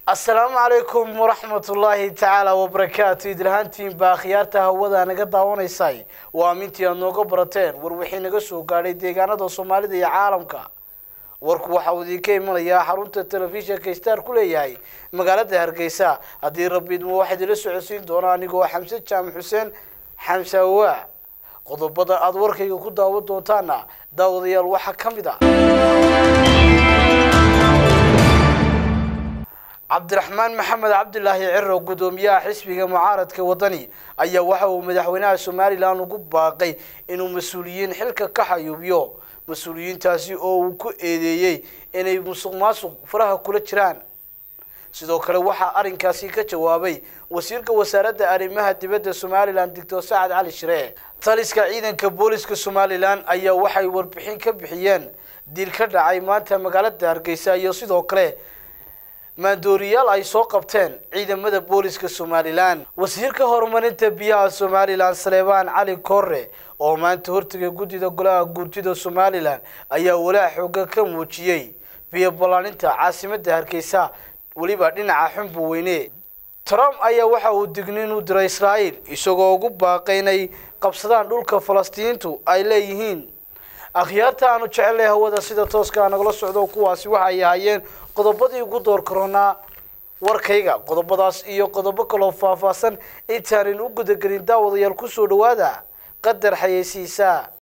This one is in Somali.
asalaamu calaykum waraxmatullaahi tacaala wabarakaatu idilhaantiinbaa akhyaarta hawada naga daawanaysay waa amintii aad nooga barateen war wixii naga soo gaadhay deegaanada soomaalida iyo caalamka warku waxa uu idinka imanayaa xarunta telefishinka star ku leeyahay magaalada hargeysa haddii rabbiidmo waxaa idila socodsiin doona anigoo xamse jaamac xuseen xamse awaa qodobada aada warkayga ku daawan doontaana daawadayaal waxaa ka mid a cabdiraxmaan maxamed cabdilaahi ciro guddoomiyaha xisbiga mucaaradka wadani ayaa waxa uu madaxweynaha somalilan ugu baaqay inuu mas-uuliyiin xilka ka xayuubiyo mas-uuliyiintaasi oo uu ku eedeeyey inay musuq maasuq faraha kula jiraan sidoo kale waxaa arrinkaasi ka jawaabay wasiirka wasaaradda arrimaha dibadda somalilan doctor sacad cali shire taliska ciidanka booliska somalilan ayaa waxay warbixin ka bixiyeen dil ka dhacay maanta magaalada hargeysa iyo sidoo kale maandooriyaal ay soo qabteen ciidamada booliska somalilan wasiirka horumarinta biyaha somalilan saleebaan cali korre oo maanta hortagay guddida golaha guurtida somalilan ayaa walaa xooga ka muujiyey biyo ballaaninta caasimadda hargeysa weliba dhinaca xunbu weyne trump ayaa waxa uu digniin u diray israa'iil isagoo ugu baaqay inay qabsadaan dhulka falastiiniintu ay leeyihiin akhyaarta aanu jecelnay hawada sida tooska nagala socdo kuwaasi waxay ahaayeen qodobadii ugu door karoonaa warkayga qodobadaas iyo qodobo kaloo faahfaahsan intaanan u gudagelin daawadayaal kusoo dhawaada qadar xayeysiisa